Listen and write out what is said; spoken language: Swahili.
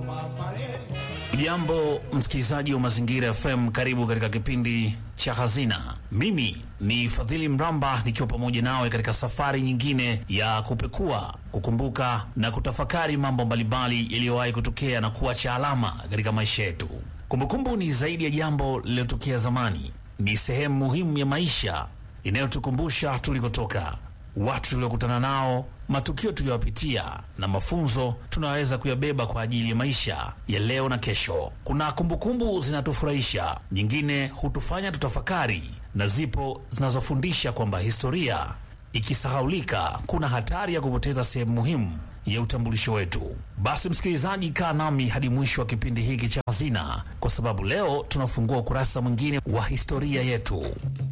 Jambo msikilizaji wa Mazingira FM, karibu katika kipindi cha Hazina. Mimi ni Fadhili Mramba nikiwa pamoja nawe katika safari nyingine ya kupekua, kukumbuka na kutafakari mambo mbalimbali yaliyowahi kutokea na kuacha alama katika maisha yetu. Kumbukumbu ni zaidi ya jambo lililotokea zamani, ni sehemu muhimu ya maisha inayotukumbusha tulikotoka, watu tuliokutana nao, matukio tuliyopitia na mafunzo tunaweza kuyabeba kwa ajili ya maisha ya leo na kesho. Kuna kumbukumbu zinatufurahisha, nyingine hutufanya tutafakari, na zipo zinazofundisha kwamba historia ikisahaulika, kuna hatari ya kupoteza sehemu muhimu ya utambulisho wetu. Basi msikilizaji, kaa nami hadi mwisho wa kipindi hiki cha Hazina, kwa sababu leo tunafungua ukurasa mwingine wa historia yetu.